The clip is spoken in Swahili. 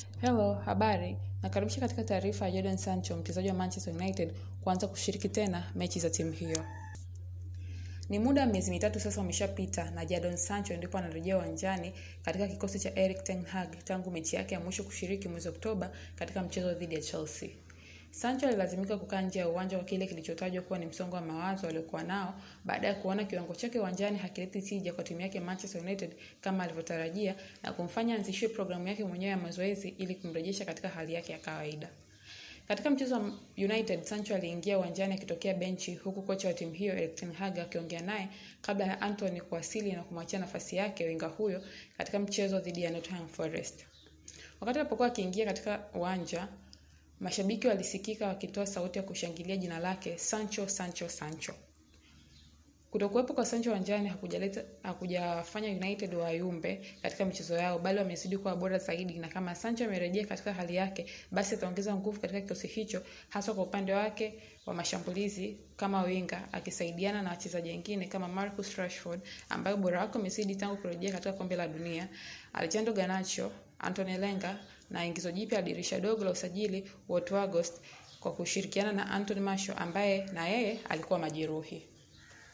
Hello, habari. Nakaribisha katika taarifa ya Jadon Sancho, mchezaji wa Manchester United kuanza kushiriki tena mechi za timu hiyo. Ni muda wa miezi mitatu sasa umeshapita na Jadon Sancho ndipo anarejea uwanjani katika kikosi cha Erik ten Hag tangu mechi yake ya mwisho kushiriki mwezi Oktoba katika mchezo dhidi ya Chelsea. Sancho alilazimika kukaa nje ya uwanja kwa kile kilichotajwa kuwa ni msongo wa mawazo aliokuwa nao baada ya kuona kiwango chake uwanjani hakileti tija kwa timu yake Manchester United kama alivyotarajia na kumfanya anzishie programu yake mwenyewe ya mazoezi ili kumrejesha katika hali yake ya kawaida. Katika mchezo wa United, Sancho aliingia uwanjani akitokea benchi huku kocha wa timu hiyo Erik ten Hag akiongea naye kabla ya Anthony kuwasili na kumwachia nafasi yake winga huyo katika mchezo dhidi ya Nottingham Forest. Wakati alipokuwa akiingia katika uwanja, mashabiki walisikika wakitoa sauti ya kushangilia jina lake Sancho, Sancho, Sancho. Kutokuwepo kwa Sancho uwanjani hakujaleta hakujafanya United wayumbe katika michezo yao, bali wamezidi kuwa bora zaidi, na kama Sancho amerejea katika hali yake, basi ataongeza nguvu katika kikosi hicho, hasa kwa upande wake wa mashambulizi kama winga, akisaidiana na wachezaji wengine kama Marcus Rashford ambaye ubora wake umezidi tangu kurejea katika kombe la dunia, Alejandro Garnacho, Anthony Lenga na ingizo jipya la dirisha dogo la usajili Wout Weghorst kwa kushirikiana na Anthony Martial ambaye na yeye alikuwa majeruhi.